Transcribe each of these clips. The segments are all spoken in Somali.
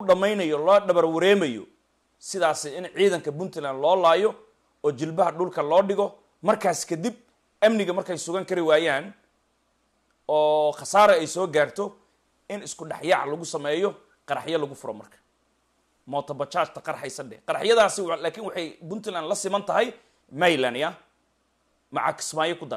dhammaynayo loo dhabar wareemayo sidaasi in ciidanka puntland loo laayo oo jilbaha dhulka loo dhigo markaas kadib amniga markay sugan kari waayaan oo khasaare ay soo gaarto in isku dhexyaac lagu sameeyo qaraxyo lagu furo marka mootobajaajta qarxaysa dheh qaraxyadaasi laakiin waxay puntland la siman tahay mayland ya maca kismaayo ku dar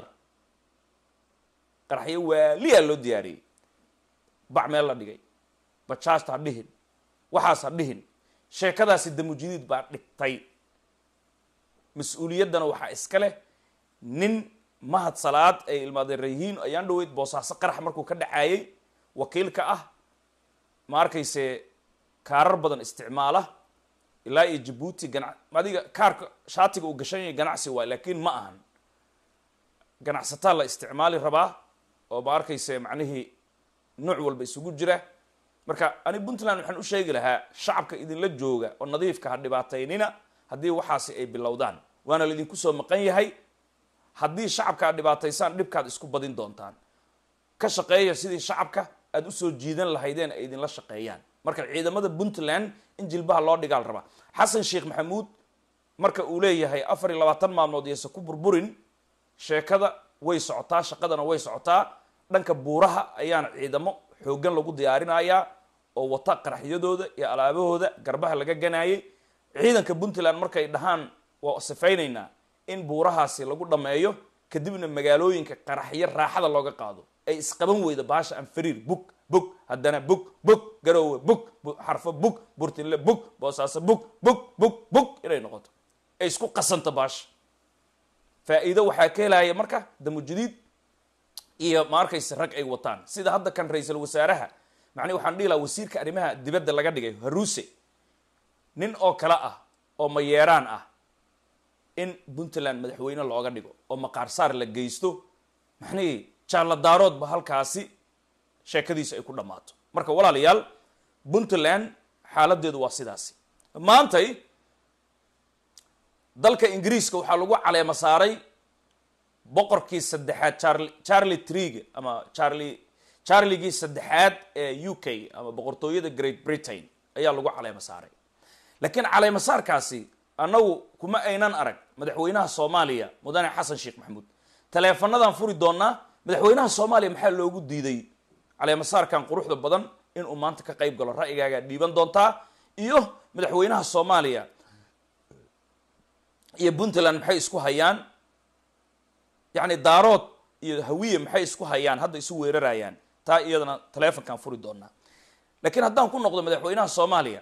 qaraxyo waaliyaa loo diyaariyey bac meel la dhigay bajaajta ha dhihin waxaas ha dhihin sheekadaasi damujidiid baa dhigtay mas-uuliyaddana waxaa iska leh nin mahad salaad ay ilmaadeen rayihiin ayaan dhaweyd boosaaso qarax markuu ka dhacaayey wakiilka ah ma arkayse kaarar badan isticmaala ilaa iyo jabuuti gana adiga kaarka shaatiga uu gashan yahay ganacsi waay laakiin ma ahan ganacsataa la isticmaali rabaa oo ma arkayse macnihii nooc walba isugu jira marka ani puntland waxaan u sheegi lahaa shacabka idinla jooga oo nadiifka ha dhibaataynina haddii waxaasi ay bilowdaan waana laidinku soo maqan yahay haddii shacabka aad dhibaataysaan dhibkaad isku badin doontaan ka shaqeeya sidii shacabka aada usoo jiidan lahaydeen ay idinla shaqeeyaan marka ciidamada puntland in jilbaha loo dhigaal rabaa xasan sheekh maxamuud marka uu leeyahay afar iyo labaatan maalmood iyose ku burburin sheekada way socotaa shaqadana way socotaa dhanka buuraha ayaana ciidamo xooggan lagu diyaarinayaa oo wata qaraxyadooda iyo alaabahooda garbaha laga ganaayay ciidanka puntland markay dhahaan waa sifaynaynaa in buurahaasi lagu dhammeeyo kadibna magaalooyinka qaraxyo raaxada looga qaado ay isqaban weyda baasha anfariir bug bug haddana bug bug garoowe bug xarfo bug burtinle bug boosaaso bug bug bug bug inay noqoto ay isku qasanto baasha faa-iido waxaa ka helaya marka damujadiid iyo ma arkayse rag ay wataan sida hadda kan ra-iisul wasaaraha macnii waxaan dhihi laha wasiirka arrimaha dibadda laga dhigay haruuse nin oo kale ah oo mayeeraan ah in puntland madaxweyne looga dhigo oo maqaarsaar la geysto maxnihii jaalladaaroodba halkaasi sheekadiisu ay ku dhammaato marka walaalayaal puntland xaaladeedu waa sidaasi maantay dalka ingiriiska waxaa lagu caleema saaray boqorkii saddexaad charli charli triga ama charli charligii saddexaad ee u k ama boqortooyada great britain ayaa lagu caleema saaray laakiin caleema saarkaasi annagu kuma aynan arag madaxweynaha soomaaliya mudane xasan sheekh maxamuud taleefanadaan furi doonaa madaxweynaha soomaaliya maxaa loogu diiday caleemasaarkan quruxda badan inuu maanta ka qayb galo ra'yigaagaa dhiiban doontaa iyo madaxweynaha soomaaliya iyo puntland maxay isku hayaan yacni daarood iyo hawiye maxay isku hayaan hadda isu weerarayaan taa iyadana taleefonkaan furi doonaa laakiin haddaan ku noqdo madaxweynaha soomaaliya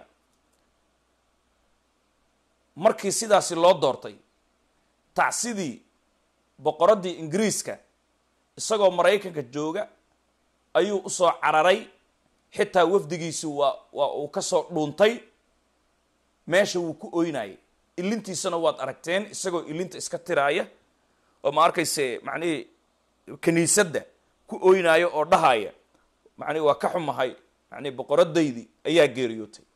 markii sidaasi loo doortay tacsidii boqoraddii ingiriiska isagoo maraykanka jooga ayuu usoo cararay xitaa wafdigiisi waa waa uu kasoo dhuuntay meesha wuu ku oynayay ilintiisana waad aragteen isagoo ilinta iska tiraaya oo ma arkayse macnihii kiniisadda ku oynaayo oo dhahaya macnihi waa ka xumahay macnihi boqoradaydii ayaa geeriyootay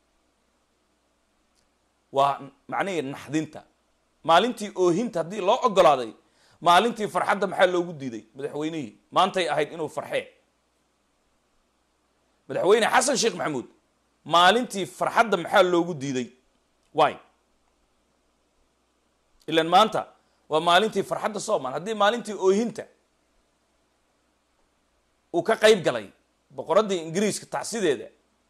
waa macnihii naxdinta maalintii oohinta haddii loo ogolaaday maalintii farxadda maxaa loogu diiday madaxweynihii maantay ahayd inuu farxee madaxweyne xasan sheekh maxamuud maalintii farxadda maxaa loogu diiday wy ilan maanta waa maalintii farxadda soomaal haddii maalintii oohinta uu ka qayb galay boqoraddii ingiriiska tacsideeda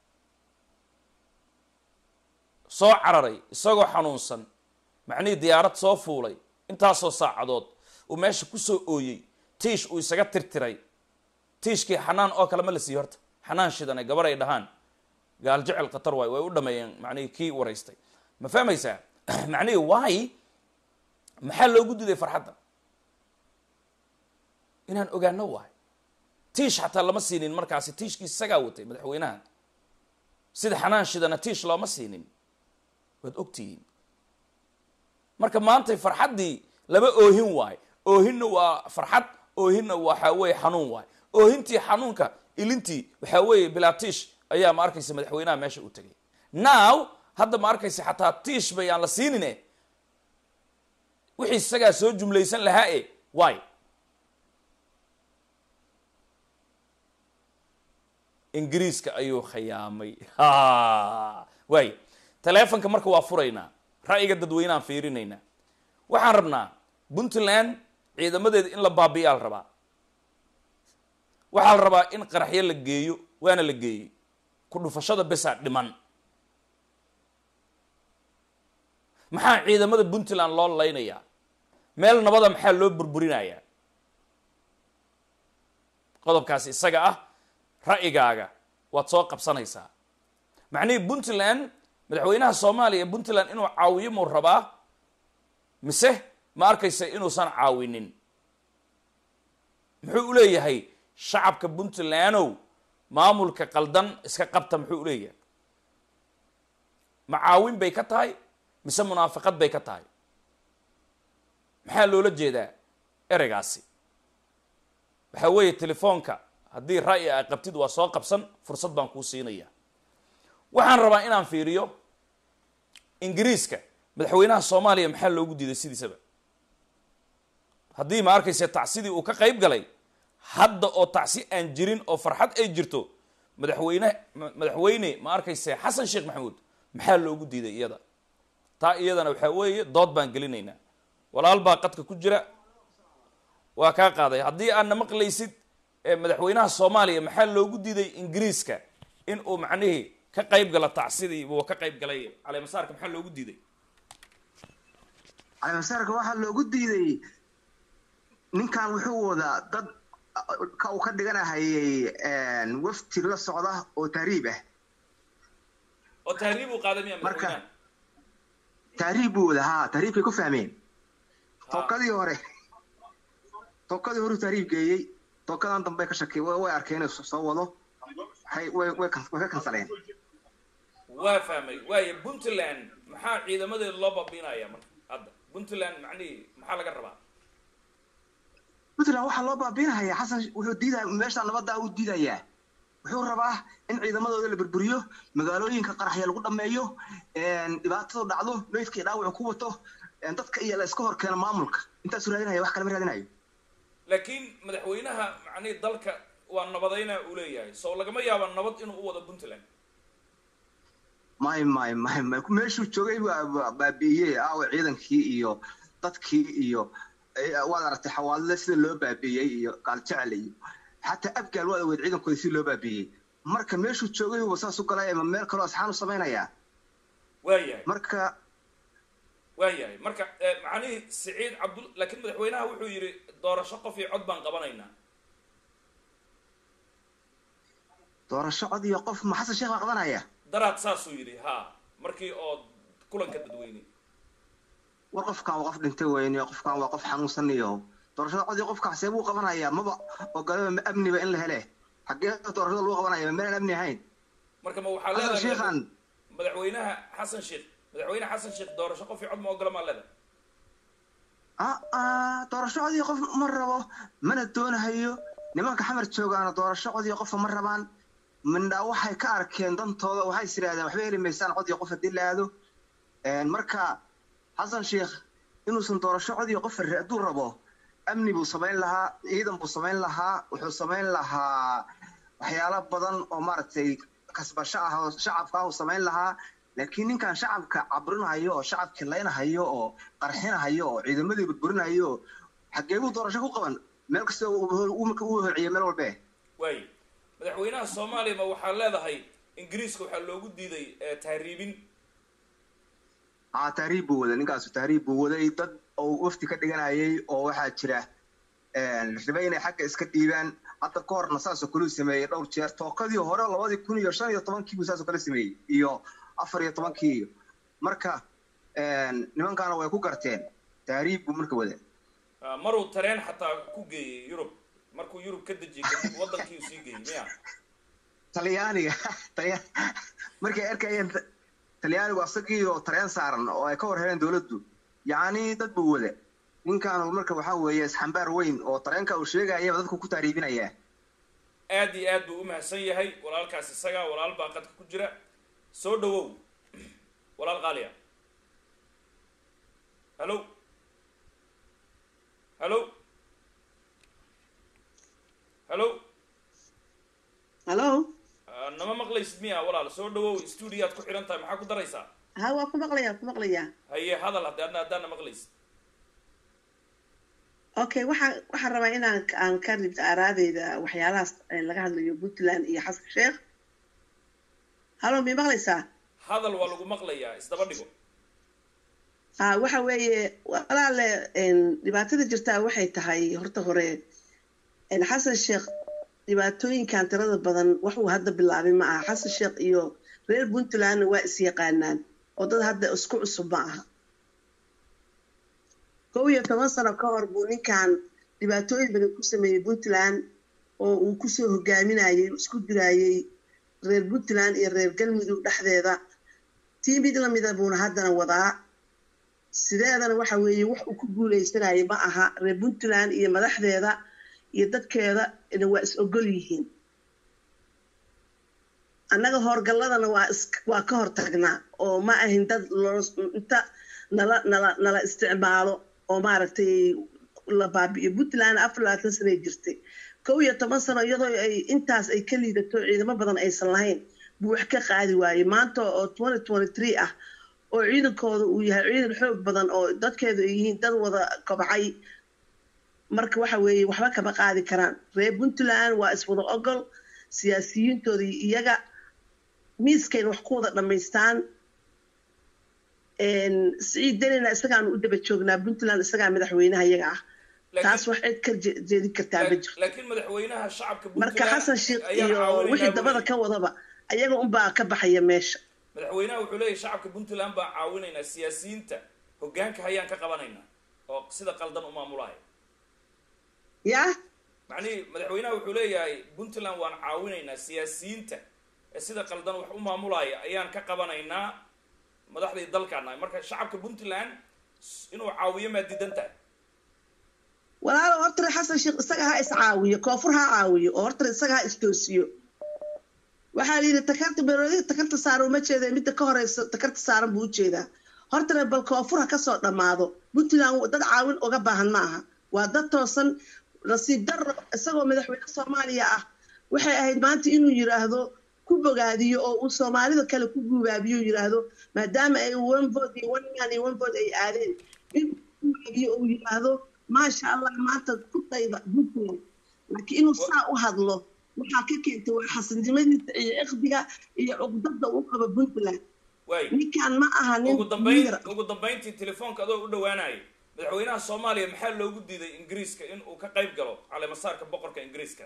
soo cararay isagoo xanuunsan macnihii diyaarad soo fuulay intaasoo saacadood uu meesha kusoo ooyey tiish uu isaga tirtiray tiishkii xanaan oo kale ma la siiyo horta xanaan shidane gabar ay dhahaan gaal jecel khatar waay way u dhameeyeen macnihii kii waraystay ma fahmaysaa macnihii waay maxaa loogu diiday farxadda inaan ogaano waay tiish xataa lama siinin markaasi tiishkii isagaa watay madaxweynaha sida xanaan shidana tiish looma siinin waad ogtihiin marka maantay farxaddii laba oohin waay oohinna waa farxad oohinna waxaa weeye xanuun waay oohintii xanuunka ilintii waxaa weeye bilaa tiish ayaa ma arkaysa madaxweynaha meesha u tegay now hadda ma arkaysa xataa tiish bay aan la siinine wixii isagaa soo jumlaysan lahaa e wy ingiriiska ayuu khayaamay waayo taleefonka marka waa furaynaa ra'yiga dadweyneaan fiirinaynaa waxaan rabnaa puntland ciidamadeeda in la baabi'iyaa la rabaa waxaa la rabaa in qaraxyo la geeyo waana la geeyey ku dhufashada besaa dhiman maxaa ciidamada puntland loo laynayaa meel nabada maxaa loo burburinayaa qodobkaasi isaga ah ra'yigaaga waad soo qabsanaysaa macnihii puntland madaxweynaha soomaaliya puntland inuu caawiyo muu rabaa mise ma arkaysa inuusan caawinin muxuu u leeyahay shacabka puntlandow maamulka qaldan iska qabta muxuu u leeyahay ma caawin bay ka tahay mise munaafiqad bay ka tahay maxaa loola jeedaa ereygaasi waxaa weeye telefoonka haddii ra'yi a qabtid waa soo qabsan fursad baan kuu siinaya waxaan rabaa inaan fiiriyo ingiriiska madaxweynaha soomaaliya maxaa loogu diiday sidiisaba haddii ma arkayse tacsidii uu ka qayb galay hadda oo tacsi aan jirin oo farxad ay jirto madaxweyne madaxweyne ma arkayse xasan sheekh maxamuud maxaa loogu diiday iyada taa iyadana waxaa weeye dood baan gelinaynaa walaal baa qadka ku jira waa kaa qaaday haddii aadna maqlaysid madaxweynaha soomaaliya maxaa loogu diiday ingiriiska in uu macnihii ka qayb gala tacsidii buu ka qayb galay caleemasaarka maxaa loogu diiday caleemasaarka waxaa loogu diiday ninkan wuxuu wadaa dad ka uu ka dhiganahayay wafti la socda oo tahriib ah oo tahriib uu qaaday miya Marka- madaxweynaha tahriib buu wada haa tahriibkay ku fahmeen tookadii hore tookadii hore tahriib geeyey tookadan dambe ka shakay way way arkeen inuu soo wado waxay way way kan- way ka kansaleen waa fahmay waayo puntland maxaa ciidamadeeda loo babiinaya marka hadda puntland macnihii maxaa laga rabaa puntland waxaa loo baabiinahayaa xasan wuxuu diidaya meesha nabadda uu diidayaa wuxuu rabaa in ciidamadooda la burburiyo magaalooyinka qaraxya lagu dhameeyo dhibaatadu dhacdo meydkii dhaawacu ku wato dadka iyo la iska hor keeno maamulka intaasuu raadinaya wax kale ma raadinayo laakiin madaxweynaha macnihii dalka waa nabadayna uu leeyahay soo lagama yaaba nabad inuu u wado puntland may may may may meeshuu joogay baa baa- baabi'iyey aawa ciidankii iyo dadkii iyo eh, waad aragtay xawaalada sida loo baabi'iyey iyo gaaljecel iyo xataa abgaal waad aweyd ciidankooda si loo baabi'iyey marka meeshuu joogay buuba saas u galay ama meel kaloo asxaan u samaynayaa waayahay marka waayahay marka eh, macnihii siciid cabdul laakiin madaxweynaha wuxuu yidhi doorasho qof iyo cod baan qabanaynaa doorasho cod iyo qof ma xasan sheekh baa qabanaya daraad saasuu yidhi ha markii oo kulanka dadweyne war qofkan waa qof dhintay weyne qofkan waa qof xanuunsan iyo doorashada cod iyo qofka see buu qabanayaa maba ogolaba ma amniba in la hele xaggee doorashada lagu qabanaya ma meelaan amni ahayn marka ma waxaa xasan leedahay sheekhan madaxweynaha xasan sheekh madaxweyne xasan sheekh doorasho qof iyo cod ma ogola maa leedahay aa doorasho cod iyo qof ma rabo mana doonahayo nimanka xamar joogaana doorasho cod iyo qofa ma rabaan mindhaa waxay ka arkeen dantooda waxay is yidhahdeen waxba heli maysaan cod iyo qof haddii la aado marka xasan sheekh inuusan doorasho cod iyo qof hadduu rabo amni buu samayn lahaa ciidan buu samayn lahaa wuxuu samayn lahaa waxyaalo badan oo maaragtay kasbasho ah oo shacabka ah uu samayn lahaa laakiin ninkan shacabka cabrinahayo oo shacabkii laynahayo oo qarxinahayo oo ciidamadii burburinayo oo xaggee buu doorasho ku qaban meel kasta uu hociyo meel walbe waayo madaxweynaha soomaaliya ma waxaa leedahay ingiriiska waxaa loogu diiday eh, tahriibin aa tahriib buu waday ninkaasu tahriib buu waday dad oo wafti ka dhiganayay oo waxaa jira rabay inay xagga iska dhiibaan hadda ka horna saasoo kale uu sameeyey dhowr jeer tookadii hore labadii kun iyo shan iyo tobankii buu saasoo kale sameeyey iyo afar iyo tobankii iyo marka nimankaana way ku garteen tahriib buu marka wada Ah, maruu tareen xataa ku geeyey yurub markuu yurub ka dejiyey kadib wadankii uu sii geeyey miya talyaaniga talya- markay arkayeen ta- talyaanigu asagii oo tareen saaran oo ay ka hor heleen dowladdu yacni dad buu wada ninkaanu marka waxaa weeye isxambaar weyn oo tareenka uu sheegayaba dadku ku taariibinayaa aad iyo aad buu u mahadsan yahay walaalkaas isaga walaal baa qadka ku jira soo dhawow walaal qaaliya hallo hallo hallo Hello? Ah, nama maqlaysid miya walaal soo dhawow stuudiyaad ku xidhan tahay maxaa ku daraysaa ha waa ku maqlayaa ku maqlayaa haye hadal haddi adna haddaana maqlaysid okay waxaan waxaan rabaa inaan aan ka ribto aaraadeyda waxyaalahaas ee laga hadlayo puntland iyo xasan sheekh halo mi maqlaysaa hadal waa lagu maqlayaa isdaba dhigo ha waxa weeye walaale een, dhibaatada jirtaa waxay tahay horta hore een, xasan sheekh dhibaatooyinkan tirada badan wax uu hadda bilaabay ma aha xasan sheekh iyo reer puntlandna waa is yaqaanaan oo dad hadda isku cusub ma aha kow iyo toban sano ka hor buu ninkan dhibaatooyin badan ku sameeyey puntland oo uu kusoo hogaaminayey isku dirayey reer puntland iyo reer galmudug dhexdeeda tii mid lamida buuna haddana wadaa sideedana waxa weeye wax uu ku guuleysanayo ma aha reer puntland iyo madaxdeeda iyo dadkeeda ina waa is ogol yihiin annaga howrgalladana waa is waa ka hortagnaa oo ma ahin dad loo inta nala nala nala isticmaalo oo maaragtay la baabi'iyo puntland afar labaatan sanay jirtay kow iyo toban sano iyadoo ay intaas ay ka liidato ciidamo badan aysan lahayn buu wax ka qaadi waayey maanta oo twenty twenty three ah oo ciidankooda uu yahay ciidan xoog badan oo dadkeedu ay yihiin dad wada kobcay marka waxa weeye waxba kama qaadi karaan reer puntland waa iswada ogol siyaasiyiintooda iyo iyaga miiskayna wax ku wada dhammaystaan siciid denina isagaanu u daba joognaa puntland isagaa madaxweynaha iyaga ah taas wax cid ka je- jeedin kartaa ma jirto laakiin madaxweynaha shacabka marka Puntland xasan sheekh ayaan iyo caawinaynaa wixii buu dabada leeyahay. ka wadaba ayaga unbaa ka baxaya meesha madaxweynaha wuxuu leeyahay shacabka puntland baan caawinaynaa siyaasiyiinta hogaanka hayaan ka qabanaynaa oo sida qaldan u maamulaya yaa macnihii madaxweynaha wuxuu leeyahay puntland waan caawinaynaa siyaasiyiinta ee sida qaldan wax u maamulaya ayaan ka qabanaynaa madaxdii dalkaana marka shacabka puntland s- inuu caawiyo maa diidan tahay walaalo hortare xasan sheekh isaga ha iscaawiyo koonfur ha caawiyo oo hortare isaga ha istoosiyo waxaa la yidhi takarta beroodiga takarta saaran uma jeeda midda ka horeysa takarta saaran buu ujeedaa hortare bal koonfur ha kasoo dhammaado puntland dad caawin uga baahan ma aha waa dad toosan nasiib darro isagoo madaxweyne soomaaliya ah waxay ahayd maanta inuu yiraahdo ku bogaadiyo oo uu soomaalida kale ku guubaabiyo yiraahdo maadaama ay one vote iyo one man iyo one vote ay aadeen inuu ku guubaabiyo oo yiraahdo maasha allah maanta ku dayda puntland laakiin inuu saa u hadlo waxaa ka keentay waa xasanimadiisa iyo iqdiga iyo cuqdada uu qabo puntland waay ninkan ma aha nin ugu dambayn leader ah. ugu dambayntii telefoonka adoo u dhawaanayay madaxweynaha soomaaliya maxaa loogu diiday ingiriiska in uu ka qayb galo caleemasaarka boqorka ingiriiska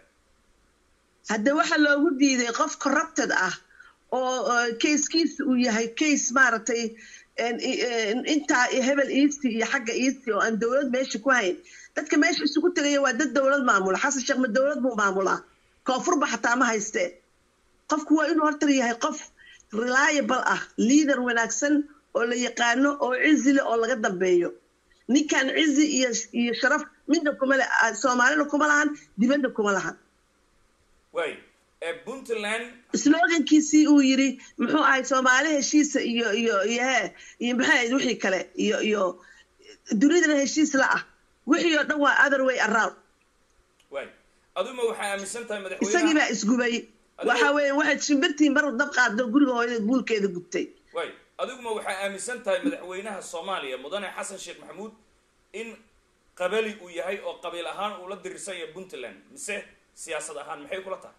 hadde waxa loogu diiday qof corrupted ah oo oo kayskiisa uu yahay case maaragtay en- en- intaa iyo hebel easty iyo xagga easty oo aan dowlad meesha ku hayn dadka meesha isugu tegaya waa dad dowlad maamula xasan sheekh ma dowlad buu maamulaa koonfurba xataa ma haystee qofku waa inuu hortar yahay qof reliable ah leader wanaagsan oo la yaqaano oo cizi leh oo laga dambeeyo ninkan cizi iyo iyo sharaf midna kuma le ah, soomaalina kuma lahan dibadda kuma lahan waay ee puntland slogankiisii uu yiri muxuu ahay soomaali heshiisa iyo iyo iyo he iyo maxay ahayd wixii kale iyo iyo dunidana heshiis la ah wixii oo dhan waa other way around waay aduma waxaa aaminsan tahay isagii madaxweynaha baa isgubay waxa weeye waxaad shimbirtii mar dab qaado guriga hooyada guulkeeda gubtay waay adiguma waxaa aaminsan tahay madaxweynaha soomaaliya mudane xasan sheekh maxamuud in qabali uu yahay oo qabiil ahaan uu la dirirsan yahay puntland mise siyaasad ahaan maxay kula tahay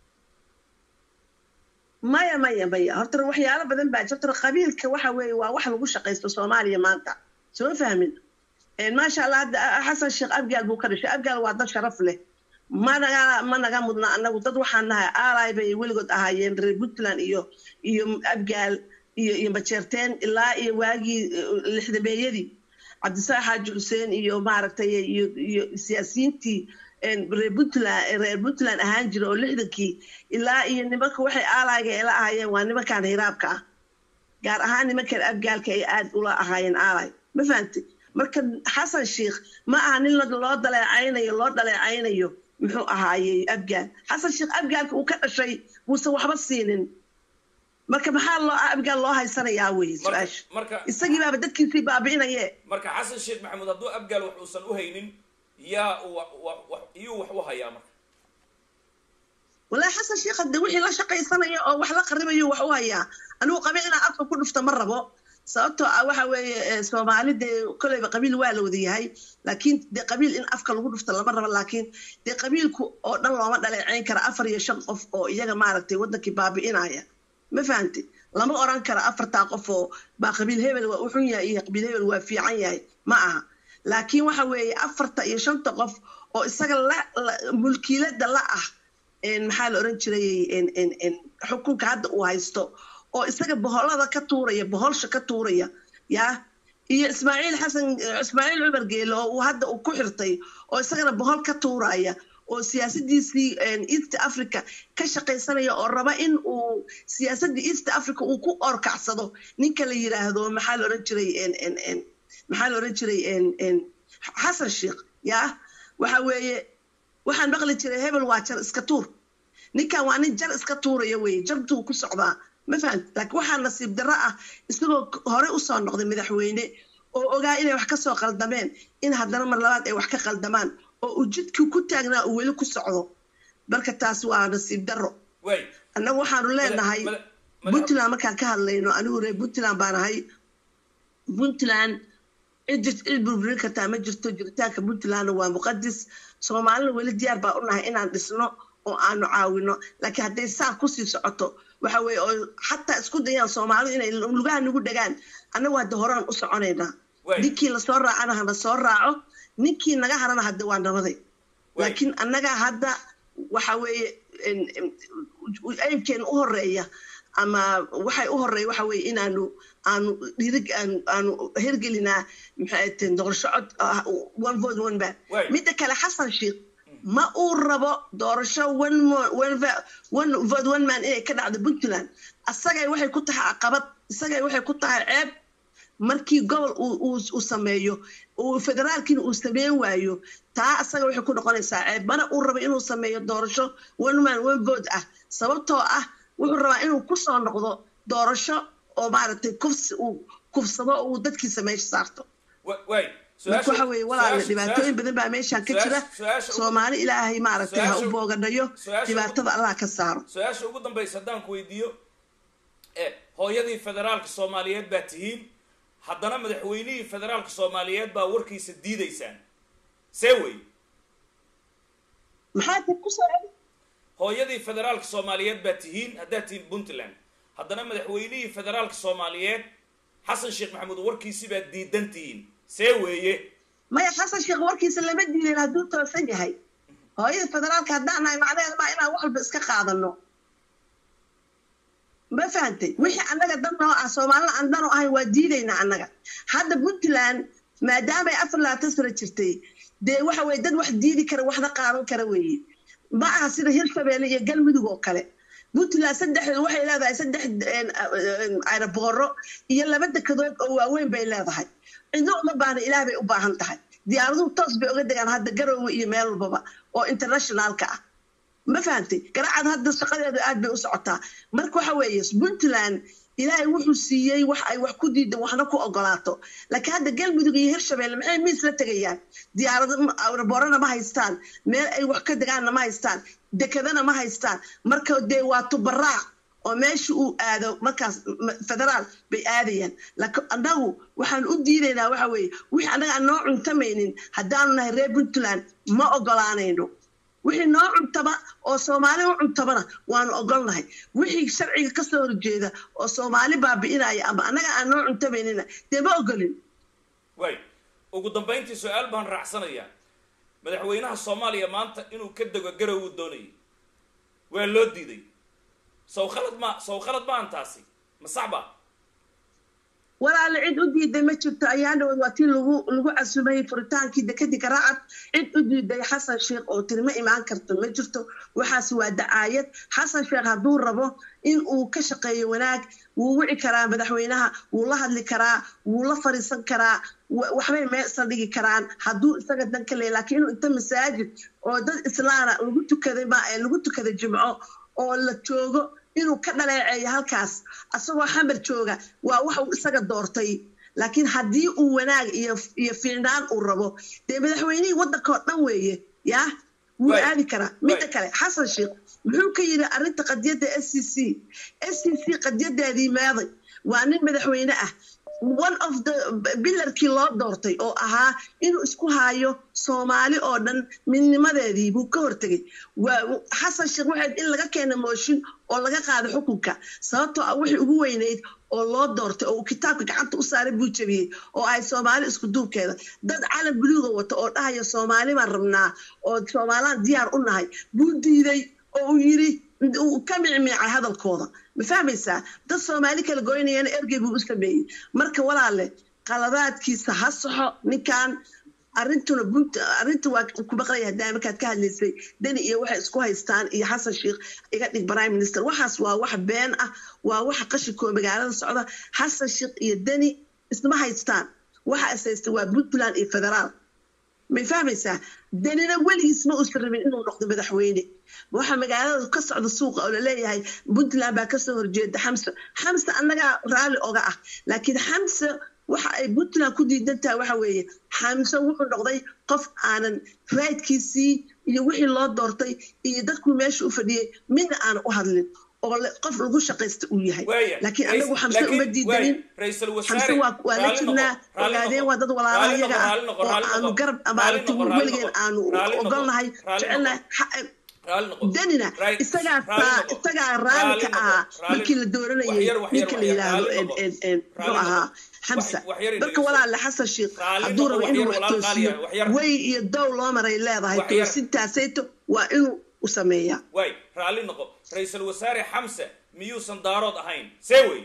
maya maya maya horta waxyaalo badan baa jirta qabiilka waxa weeye waa wax lagu shaqaysto soomaaliya maanta soo fahmin maasha allah hadda xasan sheekh abgaal buu ka dhashay abgaal waa dad sharaf leh ma naga ma naga mudna anagu dad waxaan nahay aalay bay weligood ahaayeen reer puntland iyo iyo abgaal iyo iyo majeerteen ilaa iyo waagii eh, lixdameeyadii cabdisaaq xaaji xuseen iyo maaragtay iyo iyo siyaasiyiintii een, reer puntland reer puntland ahaan jira oo lixdankii ilaa iyo nimanka waxay aalayga ila ahaayeen waa nimankan hiraabka ah gaar ahaan nimankan abgaalka ay aad ula ahaayeen aalay ma fahantay marka xasan sheikh ma aha nin la- loo daleecaynayo loo dhaleecaynayo muxuu ahaayey abgaal xasan sheikh abgaalka uu ka dhashay muuse waxba siinin marka maxaa loo abgaal loo haysanayaa weye marka su-aasha marka isagii baaba dadkiisii baabi'inaye marka xasan sheekh maxamuud hadduu abgaal wax uusan u haynin yaa u wa- wa- wa- iyuu wax u hayaa marka walaahi xasan sheekh hadde wixii la shaqaysanaya oo wax la qaribayo wax u hayaa anigu qabiil inaan afka ku dhufta ma rabo sababtoo ah waxa weeye eh, soomaali dee koleyba qabiil waa la wada yahay laakiin dee qabiil in afka lagu dhufta lama rabo laakiin dee qabiilku oo dhan looma dhaleeceyn kara afar iyo shan qof oo iyaga maaragtay wadankii baabi'inaya ma fahamti lama oran karo afartaa qof oo baa qabiil hebel waa u xun yahay iyo qabiil hebel waa fiican yahay ma aha laakiin waxa weeye afarta iyo shanta qof oo isaga la la- mulkiilada la ah een, maxaa la oran jiray een, een, een, xukunka hadda uu haysto oo isaga boholada ka tuuraya boholsha ka tuuraya yaa iyo ismaaciil xasan ismaaciil cumar geele oo uu hadda uu ku xirtay oo isagana bohol ka tuuraya oo siyaasadiisii een, east africa ka shaqaysanaya oo raba in uu siyaasadda east africa uu ku orkacsado ninka la yiraahdo maxaa la oran jiray een, een, een, maxaa la oran jiray een, een, xasan sheekh yaa waxa weeye waxaan maqli jiray hebel waa jar iska tuur ninkan waa nin jar iska tuuraya weye jartuu ku socdaa ma fahamti laakiin waxaa nasiib darro ah isagoo hore usoo noqday madaxweyne oo ogaa inay wax kasoo qaldameen in haddana mar labaad ay wax ka qaldamaan oo uu jidkii ku taagnaa uu weli ku socdo marka taas waa nasiib darro waay annagu waxaanu leenahay mada- mada- puntland markaan ka hadlayno anigu reer puntland baan ahay puntland cid cid burburin kartaa ma jirto jiritaanka puntlandna waa muqadis soomaalina weli diyaar baa u nahay inaan dhisno oo aanu caawino laakiin hadday saa kusii socoto waxa weeye oo xataa isku dayaan soomaalidu inay lugaha nagu dhagaan annagu hadda horaan u soconaynaa Waay. ninkii lasoo raacana hana soo raaco ninkii naga harana hadda waa nabaday Waay. laakiin annaga hadda waxa weeye en- en- aybkeena u horeeya ama waxay u horeeya waxa weeye inaanu aanu dhirig aanu aanu hergelinaa maxay tahay doorasho cod ah, one vote one man Waay. midda kale xasan sheekh ma uu rabo doorasho one mo- one va- one vote one man inay ka dhacdo puntland asagay waxay ku tahay caqabad isagay waxay ku tahay ceeb markii gobol uu- uu uu sameeyo uu federaalkiina uu sameyn waayo taa asaga waxay ku noqonaysaa ceeb mana uu rabo inuu sameeyo doorasho one man one vote ah sababtoo ah wuxuu rabaa inuu kusoo noqdo doorasho oo maaragtay kufsi uu kufsado oo uu dadkiisa meesha saarto wa- waay marka waxa weeye walaala su-aasha- dhibaatooyin su-aasha- badan baa meeshaan ka su-aasha- jira su-aasha ugu- soomaali ilaahay maaragtay ha u su-aasha- booganayo su-aasha- dhibaatada allah ka saaro su-aasha ugu dambaysa haddaan ku weydiiyo e hooyadii federaalka soomaaliyeed baa tihiin haddana madaxweynihii federaalka soomaaliyeed baa warkiisa diidaysaan see wey maxaa dib ku soo celi hooyadii federaalka soomaaliyeed baa tihiin haddaad tihiin puntland haddana madaxweynihii federaalka soomaaliyeed xasan sheekh maxamuud warkiisi baad diidan tihiin see weeye maya xasan sheekh warkiisa lama diidin hadduu toosan yahay hooyada federaalka haddaan nahay macnaheeda maa inaan wax walba iska qaadano ma fahantay wixii annaga dan noo ah soomaalina aan dan u ahayn waa diidaynaa annaga hadda puntland maadaamay afar labaatan sano jirtay dee waxa weye dad wax diidi kara waxna qaadan kara weeye ma aha sida hirshabeelle iyo galmudug oo kale puntland saddex waxay leedahay saddex aerobooro iyo laba dekedood oo waaweyn bay leedahay cidno uma baahna ilaah bay u baahan tahay diyaaraduhu toos bay uga degaan hadda garoowe iyo meel walbaba oo internationaalka ah ma fahantay garacad hadda shaqadeedu aad bay u socotaa marka waxa weeye puntland ilaahay wuxuu siiyey wax ay wax ku diidan waxna ku ogolaato laakiin hadda galmudug iyo hirshabeelle maxay miis la tegayaan diyaarado aeroboorana ma haystaan meel ay wax ka degaanna ma haystaan dekedana ma haystaan marka dee waa tubaraac oo meesha uu aado markaas m- federaal bay aadayaan laakiin annagu waxaan u diidaynaa waxa weeye wixii annaga aan noo cuntamaynin haddaanu nahay reer puntland ma ogolaanayno wixii noo cuntaba oo soomaali u cuntabana waanu ogolnahay wixii sharciga kasoo horjeeda oo soomaali baabi'inaya ama annaga aan noo cuntabaynina dee ma ogolin waay ugu dambayntii su-aal baan raacsanayaa madaxweynaha soomaaliya maanta inuu ka dego garow uu doonayay waa loo diiday saw khalad ma saw khalad ma an taasi ma sax ba walaala cid u diiday ma jirto ayaan dhawood waa tii lagu lagu casumay furitaankii dekadii garaacad cid u diiday xasan sheekh oo tiri ma imaan karto ma jirto waxaas waa dacaayad xasan sheekh hadduu rabo in uu ka shaqeeyo wanaag wuu wici karaa madaxweynaha wuu la hadli karaa wuu la fariisan karaa wa- waxbay meesan dhigi karaan hadduu isaga dan ka leeya laakiin inuu inta masaajid oo dad islaana lagu tukaday ma ee lagu tukaday jimco oo la joogo inuu ka dhaleeceeyo halkaas asagoo xamar jooga waa wax uu isaga doortay laakiin haddii uu wanaag iyo iyo fiicnaan uu rabo dee madaxweynihii waddanka oo dhan weeye yaa wuu Waay. aadi karaa midda Waay. kale xasan sheekh muxuu ka yidhi arrinta qadiyadda s c c s c c qadiyadaadii maaday waa nin madaxweyne ah one of the bilarkii loo doortay oo ahaa inuu isku haayo soomaali oo dhan midnimadeedii buu ka hortegay waa xasan sheekh waxayd in laga keena mooshin oo laga qaado xukunka sababtoo ah wixii ugu weyneyd oo loo doortay oo uu kitaabka gacanta u saaray buu jabiyey oo ay soomaali isku duubkeeda dad calan buluuga wata oo dhahaya soomaali baan rabnaa oo soomaalaan diyaar u nahay buu diiday oo uu yidhi uu ka micmiicay hadalkooda ma fahmaysaa dad soomaali kala goynayana ergey buu u sameeyey marka walaale qaladaadkiisa ha saxo ninkan arrintuna arrinta waa ku maqlaya hadaa markaad ka hadlaysay deni iyo waxay isku haystaan iyo xasan sheekh iga dhig prime minister waxaas waa wax been ah waa waxa qashinkoo magaalada socda xasan sheekh iyo deni isma haystaan waxa is haysta waa puntland iyo federaal may fahmaysaa danina weligiis ma uusan rabin inuu noqdo madaxweyne waxa magaalada ka socda suuqa oo laleeyahay puntland baa kasoo horjeeda xamse xamse annagaa raalli oga ah laakiin xamse waxa ay puntland ku diidan tahay waxa weeye xamse wuxuu noqday qof aanan raydkiisii iyo wixii loo doortay iyo dadkuu meesha u fadhiyey midna aanan u hadlin oo qof lagu shaqaysta uu yahay laakiin anagu xamse uma diidanin xamse waa la jirnaa ogaadeen waa dad walaalaha iyaga ah oo aanu garab amaaragti weligeen aanu ogolnahay jecelnahay danina isagaa isagaa raalli ka ahaa markii la dooranayay ninka la yidhaahdo muxuu ahaa xamsa marka walaale xasan sheekh hadduu rabo inuu wax toosiyo way iyo dow loo maray leedahay toosintaasayto waa inuu u sameeyaa way raalli noqo ra-iisul wasaare xamse miyuusan daarood ahayn see wey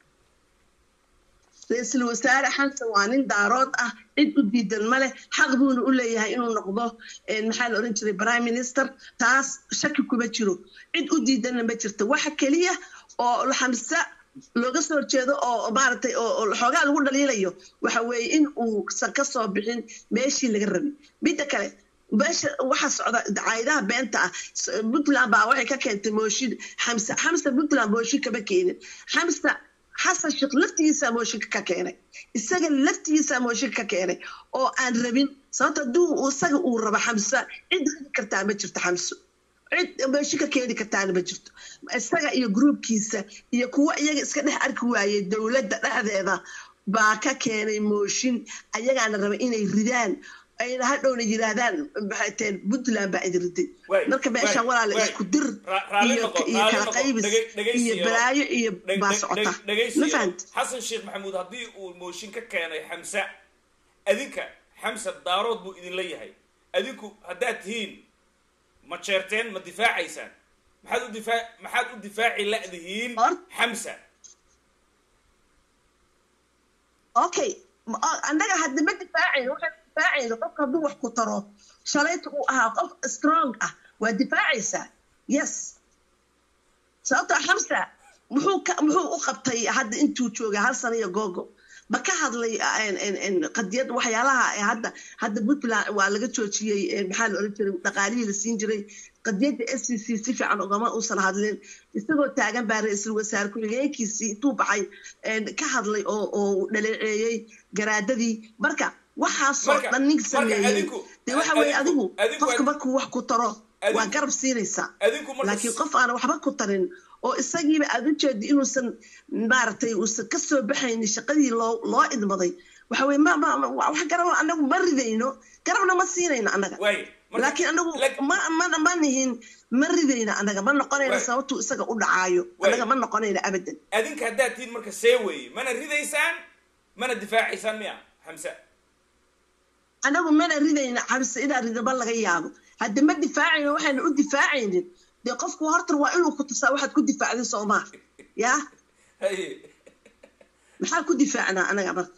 ra-iisul wasaare xamsan waa nin daarood ah cid u diidan ma leh xaq buuna u leeyahay inuu noqdo maxaa la odhan jiray prime minister taas shaki kuma jiro cid u diidanna ma jirto waxa keliya oo xamse looga soo horjeedo oo maaragtay oo xoogaa lagu dhaliilayo waxa weeye in uusan ka soo bixin meeshii laga rabay midda kale meesha waxa socda caydaha beenta ah puntland baa waxay ka keentay mooshin xamse xamse puntland mooshin kama keenin xamse xasan sheekh laftigiisaa mooshinka ka keenay isaga laftigiisaa mooshinka ka keenay oo aan rabin sababta hadduu isaga uu rabo xamse cid ridi kartaa ma jirto xamso cid mooshinka keeni kartaana ma jirto isaga iyo gruubkiisa iyo kuwa iyaga iska dhex arki waayey dowladda dhexdeeda baa ka keenay mooshin ayagaana raba inay ridaan ayna hadhowna yidhaahdaan maxayteen puntland baa idin riday marka meeshaan walaala isku dir iyo kala qaybis iyo balaayo iyo baa socota ma fahant xasan sheekh maxamuud haddii uu mooshin ka keenay xamse adinka xamse daarood buu idinla yahay adinku haddaad tihiin ma jeerteen ma difaacaysaan maxaad u difaa maxaad u difaaci la'dihiin xamsa okay annaga hadda ma difaacayno waxaan difaacayno qofka hadduu wax ku taro shalayta uu ahaa qof strong ah waa difaacaysaa yes sababtoo xamsa muxuu ka muxuu u qabtay hadda intuu joogay hal sana iyo googo ma ka hadlay qadiyad waxyaalaha hadda hadda puntland waa laga joojiyey maxaa la oran jiray dhaqaalihii la siin jiray qadiyadda s c c si fiican ugama uusan hadlin isagoo taagan baa ra-iisul wasaare ku-xigeenkiisii intuu baxay ka hadlay oo oo dhaleeceeyey garaadadii marka waxaasoo dhan nin sameeyey dee waxa weeye adigu qofka markuu wax ku taro waa garab siinaysaa laakiin qof aan waxba ku tarin oo isagiiba aad u jeedi inuusan maaragtay uusan ka soo baxaynin shaqadii loo loo idmaday waxa weye ma ma wax garab anagu ma ridayno garabna ma siinayno annaga laakiin anagu ma ma ma nihin ma ridayno annaga ma noqonayno sababtuu isaga u dhacaayo annaga ma noqonayno abadan adinka haddaad tihiin marka see weeye mana ridaysaan mana difaacaysaan miya xamse anagu mana ridayno xamse inaa ridaba laga yaabo hadda ma difaacayno waxayna u difaacaynin dee qofku hortar waa inuu ku tusaa waxaad ku difaacday soomaa yaa maxaa ku difaacnaa anaga marka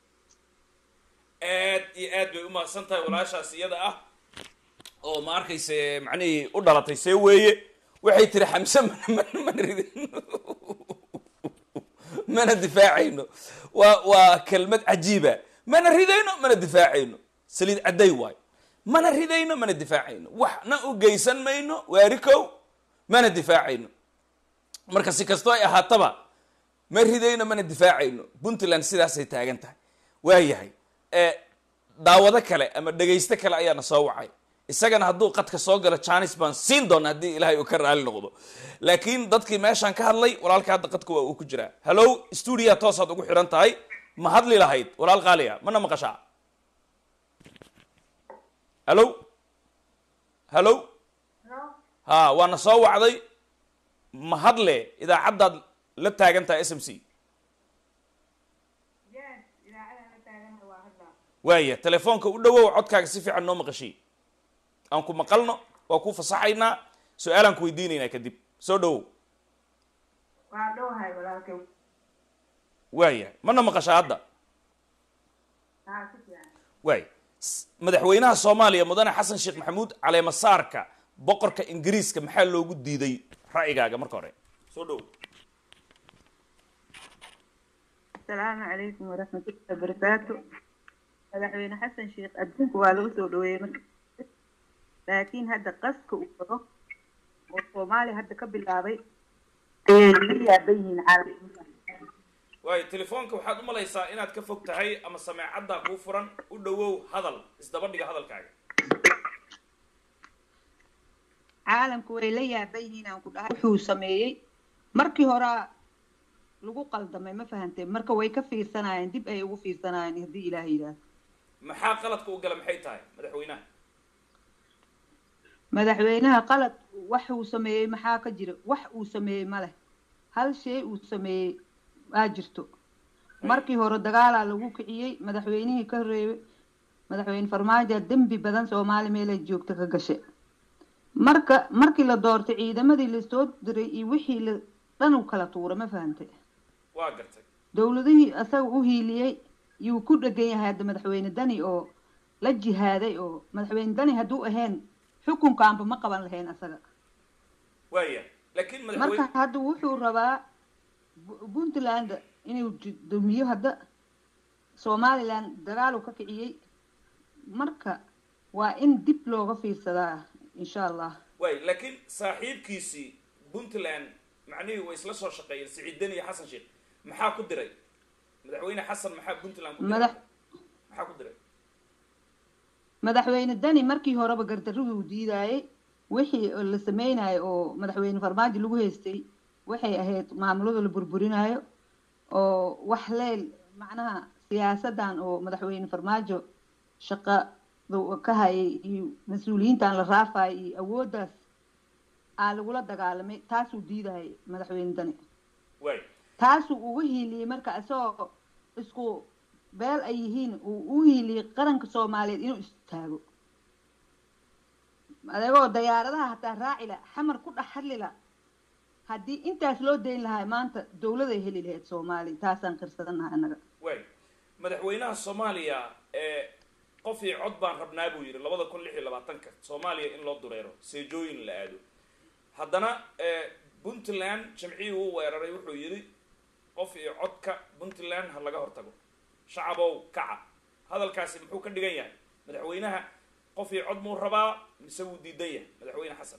aad iyo aad bay umahadsan tahay walaashaas iyada ah oo ma arkayse macnihii u dhalatay see weeye waxay tiri xamse mana ridayno mana difaacayno waa waa kelmad cajiiba mana ridayno mana difaacayno saliid cadday waayo mana ridayno mana difaacayno waxna u geysan mayno waarikow mana difaacayno marka si kastoo ay ahaataba ma ridayno mana difaacayno puntland sidaasay taagan tahay waayahay daawado kale ama dhegaysto kale ayaana soo wacay isagana hadduu qadka soo galo janis baan siin doona haddii ilaahay uu ka raali noqdo laakiin dadkii meeshaan ka hadlay walaalka hadda qadka waa uu ku jiraa hallow stuudiya toosaad ugu xiran tahay ma hadli lahayd walaal qaaliya mana maqashaa hallow hallow ha waana soo wacday ma hadle idaacaddaad la taagan tahay s m c waaya telefoonka u dhawow codkaaga si fiican noo maqashiy aan ku maqalno waa ku fasaxaynaa su-aalaan ku weydiinaynaa kadib soo dhawow waa dhowahay walaalkay waaya mana maqashaa hadda haa si fiican waaya S- madaxweynaha soomaaliya mudane xasan sheekh maxamuud caleemasaarka boqorka ingiriiska maxaa loogu diiday ra'yigaaga marka hore soo dhawow asalaamu calaykum waraxmatullahi wabarakaatu madaxweyne xasan sheekh adduunka waa lagu soo dhaweeyey marka laakiin hadda qaska uu wado oo soomaaliya hadda ka bilaabay ayay laga yaaban yihiin caalamka waayo telefoonka waxaad u malaysaa inaad ka fog tahay ama sameecaddaa kuu furan u dhawow hadal isdaba dhiga hadalkaaga caalamku way la yaaban yihiin aan ku dhahay wuxuu sameeyey markii horaa lagu qaldamay ma fahantee marka way ka fiirsanayeen dib ay ugu fiirsanayeen haddii ilaah yidhaahdo maxaa qaladka u gala maxay tahay madaxweynaha madaxweynaha qalad wax uu sameeyey maxaa ka jira wax uu sameeyey ma leh hal shay uu sameeyey aa jirto markii hore dagaalaa lagu kiciyey madaxweynihii ka reebay madaxweyne farmaajo dembi badan soomaali meelay joogta ka gashay marka markii la doortay ciidamadii lasoo diray iyo wixii la dhan u kala tuura ma fahantay waa gartay dowladihii asaga u hiiliyey yuu ku dhegan yahay hadda madaxweyne dani oo la jihaaday oo madaxweyne dani hadduu ahayn xukunkaanba ma qaban lahayn asaga waaya laakiin marka madaxweyne hadda wuxuu rabaa Bu- puntland inuu ji- dumiyo hadda somaliland dagaaluu ka kiciyey marka waa in dib looga fiirsadaa insha allah waay laakiin saaxiibkiisii puntland macnihii way isla soo shaqeeyeen siciid deni iyo xasan sheekh maxaa ku diray madaxweyne xasan maxaa puntland ku diray Madax- maxaa ku diray madaxweyne dani markii horeba gardaruhu diidaayey wixii oo la sameynayo oo madaxweyne farmaajo lagu haystay waxay ahayd maamulada la burburinayo oo wax leel macnaha siyaasadan oo madaxweyne farmaajo shaqada ka hayay iyo mas-uuliyiintan la raafayo iyo awooddaas aa lagula dagaalamay taasuu diidayay madaxweyne dani waay taasuu uga hiiliyey marka isagoo isku beel ay yihiin uu u hiiliyey qaranka soomaaliyeed inuu istaago adeegoo dayaaradaha hataa raaci la xamar ku dhex hadli la haddii intaas loo dayn lahaa maanta dowladay heli lahayd soomaaliya taasaan qirsadanaha annaga waay madaxweynaha soomaaliya ee qof iyo cod baan rabnaa buu yidhi labada kun lix iyo labaatanka soomaaliya in loo dureero seejooyin la aado haddana ee puntland jamcihii uu weeraray wuxuu yidhi qof iyo codka puntland ha laga hortago shacabow kaca hadalkaasi muxuu ka dhigan yahay madaxweynaha qof iyo cod muu rabaa mise wuu diidan yahay madaxweyne xasan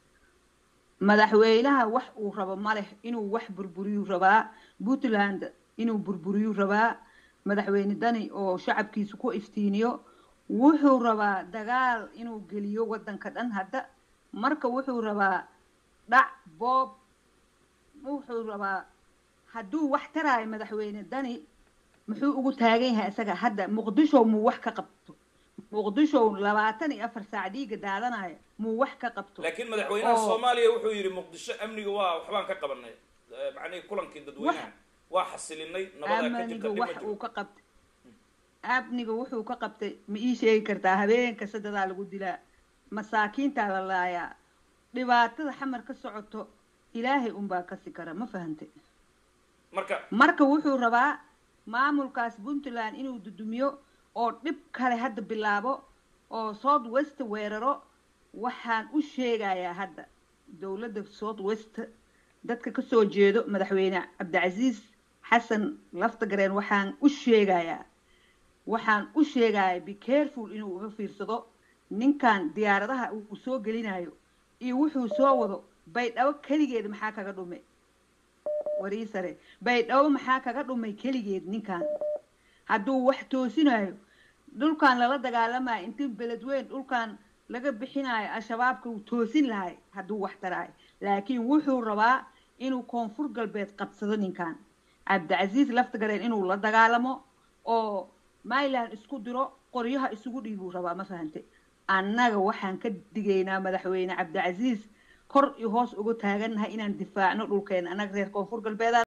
madaxweynaha wax uu rabo ma leh inuu wax burburiyuu rabaa puntland inuu burburiyuu rabaa madaxweyne dani oo shacabkiisa ku iftiiniyo wuxuu rabaa dagaal inuu geliyo waddanka dhan hadda marka wuxuu rabaa dhac boob wuxuu rabaa hadduu wax taraayo madaxweyne dani muxuu ugu taagan yahay isaga hadda muqdisho muu wax ka qabto muqdisho labaatan iyo afar saac dhiiga daadanaya muu wax ka qabto laakiin madaxweynaha oo- soomaaliya wuxuu yidhi muqdisho amniga waa waxbaan ka qabanay Eh, macnihii kulankii dadweynaha waa xasilinay nabadaa ka jirta amniga dhib wax ma jiro uu ka qabtay amniga wuxuu ka qabtay ma ii sheegi kartaa habeenka sadadaa lagu dilaa masaakiintaa la laayaa dhibaatada xamar ka socoto ilaahay unbaa kasi kara ma fahantay marka marka wuxuu rabaa maamulkaas puntland inuu dudumiyo oo dhib kale hadda bilaabo oo south west weeraro waxaan u sheegayaa hadda dowladda south west dadka kasoo jeedo madaxweyne cabdicasiis xasan laftagareen waxaan u sheegayaa waxaan u sheegayaa be careful inuu uga fiirsado ninkan diyaaradaha uu soo gelinayo iyo wuxuu soo wado baydhabo keligeed maxaa kaga dhume warii sare baydhabo maxaa kaga dhumay keligeed ninkan hadduu wax toosinayo dhulkan lala dagaalamayo intii beledweyn dhulkan laga bixinayo al-shabaabka uu toosin lahay hadduu wax taraayo laakiin wuxuu rabaa inuu koonfur galbeed qabsado ninkan cabdicasiis laftagareen inuu la dagaalamo oo myland isku diro qoryaha isugu dhiibuu rabaa ma fahante annaga waxaan ka digaynaa madaxweyne cabdicasiis kor iyo hoos uga taagannahay inaan difaacno dhulkeena annaga reer koonfur galbeedaan